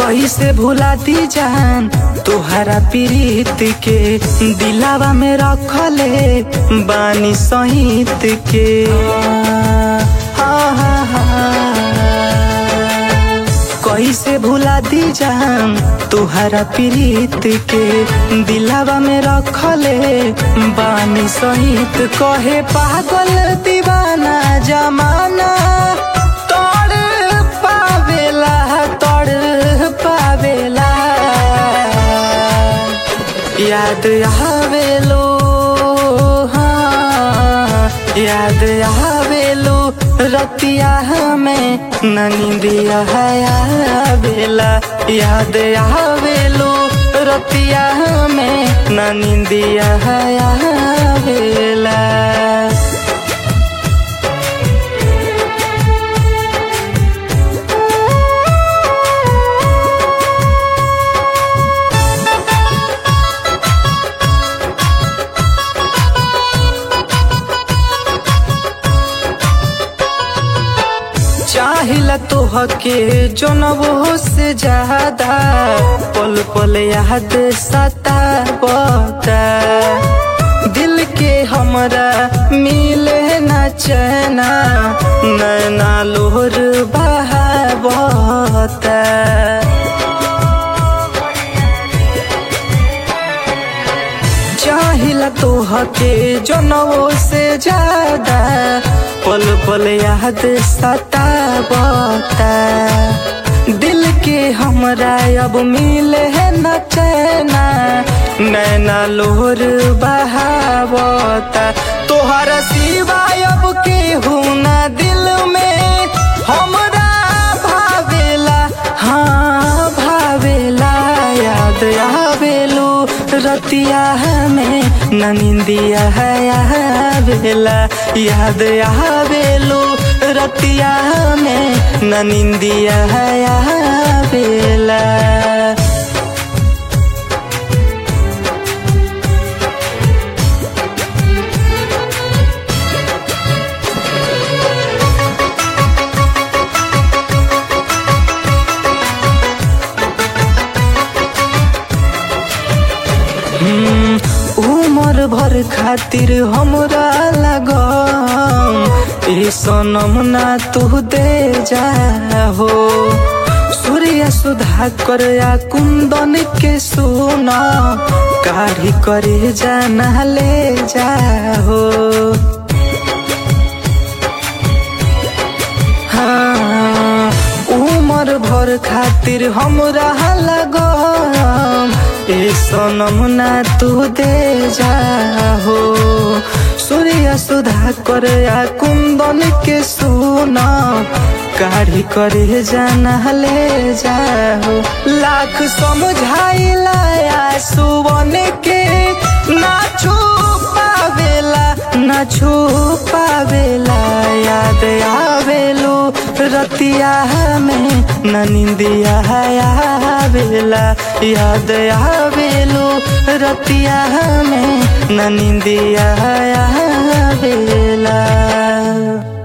कैसे भुला दी जान तोहरा प्रीत के दिलावा में रखले बानी सहित के हाँ, हाँ, हाँ। कैसे भुला दी जान तोहरा प्रीत के दिलावा में रखले बानी सहित कहे पागल दीवाना जमाना तोड़ पावेला तोड़ पावेला याद आवेलो हाँ याद आवेलो रतिया हमें ननिंदिया आवेला याद आवेलो रतिया हमें ननिंदिया आवेला चाहिला तोहके जनबो से ज्यादा पल पल याद सतावता दिल के हमरा मिले न चैना नैना लोहर बहावता चाहिला तोहके जनवो से ज्यादा पल पल याद सतावता दिल के हमरा अब मिले है न चैना नैना लोहर बहावता तोहरा सिवाय अब केहू ना दिल में हमरा भावेला हाँ भावेला याद आवेलू रतिया हमें ननिंदिया आवेला याद आवेलू रतिया हमें ननिंदिया आवेला उमर भर खातिर हमरा लगम ए सनम ना तू दे जा हो सूर्य सुधा कर या कुंदन के सुना काढ़ी करे जाना ले जा हो हाँ, उमर भर खातिर हमरा लगम ए सनम ना तू दे जा हो सूर्य सुधा कर या कुंदन के सुना काढ़ी करे जाना ले जाओ लाख समझाइला या सुवन के ना छुपावेला ना छुपावेला याद आवेलो रतिया हमें ननिंदिया आवेला याद आवेलो रतिया हमें ननिंदिया आवेला